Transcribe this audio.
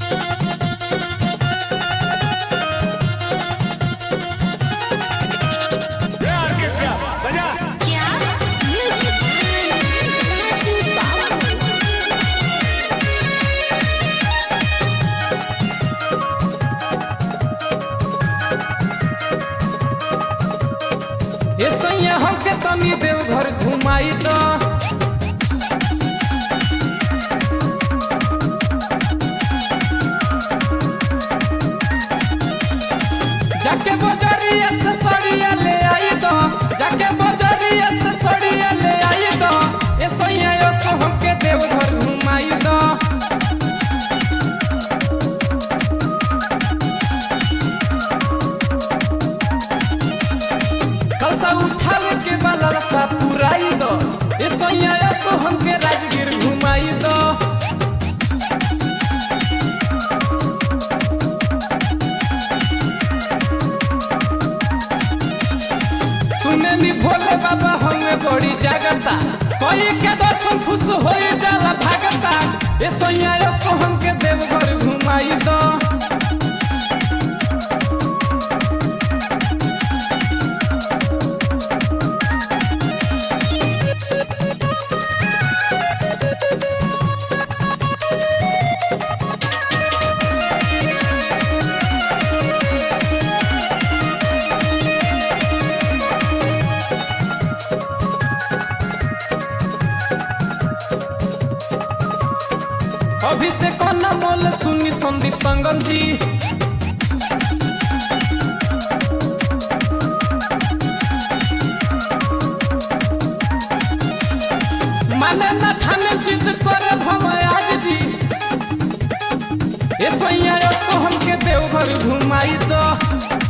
orchestra बजा क्या music Raju बाबू ये सैया हमके तनी देवघर घुमाई द जाके बजरिया से सड़िया ले आई दो जाके बजरिया से सड़िया ले आई दो ये सैया यो सो हमके देवघर घुमाई दो कलसा उठावे के बाला सा पुराई दो ये सैया यो सो हमके राजगीर घुमाई दो सुने नी भोले बाबा हमें बड़ी जागता कोई के दर्शन खुश हो जाला भागता ये सैया यो सो हमके देवघर घुमाई दो अभिषेक न मोल सुनी संदीप संगम जी माने न ठाने जिद करे भमय आज जी ए सोइया सो हमके देवघर घुमाई दो